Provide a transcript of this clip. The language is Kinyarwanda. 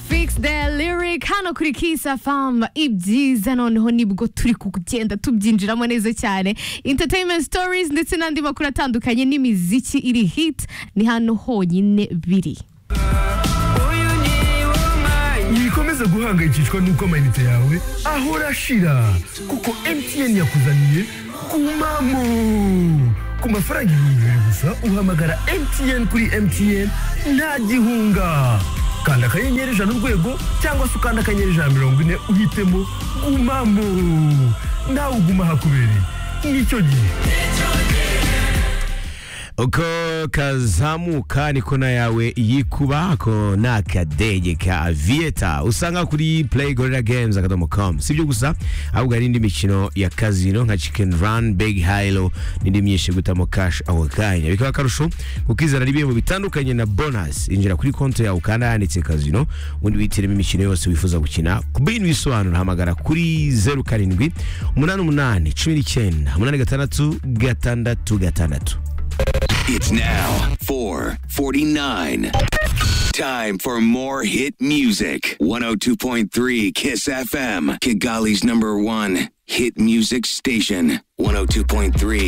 fix the lyric hano kuri Kiss FM ibyiza noneho nibwo turi kugenda tubyinjiramo neza cyane entertainment stories ndetse n'andi makuru atandukanye n'imiziki iri hit ni hano honyine biri wikomeza guhangayikishwa n'uko amayinite yawe ahora ashira kuko MTN yakuzaniye kumamo ku mafaranga ibihumbi bibiri gusa uhamagara MTN kuri MTN nta gihunga kanda akanyenyeri ijana urwego cyangwa se ukanda akanyenyeri ijana mirongo ine uhitemo gumamo nawe uguma hakubereye n'icyo gihe uko kazamuka niko nayawe yikuba ako ni akadege ka aviyeta usanga kuri play gorilla games akadomo com si ibyo gusa ahubwo hari indi mikino ya kazino nka chicken run big hilo n'indi myinshi gutamo cash ako kanya bikaba akarusho kukizana n'ibihembo bitandukanye na bonus injira kuri konti yawe ukanda yanditse kazino ubundi wihitiremo imikino yose wifuza gukina ku bindi bisobanuro hamagara kuri zeru karindwi umunani umunani cumi n'icyenda umunani gatandatu gatandatu gatandatu It's now 4:49. Time for more hit music. 102.3 Kiss FM, Kigali's number 1 hit music station. 102.3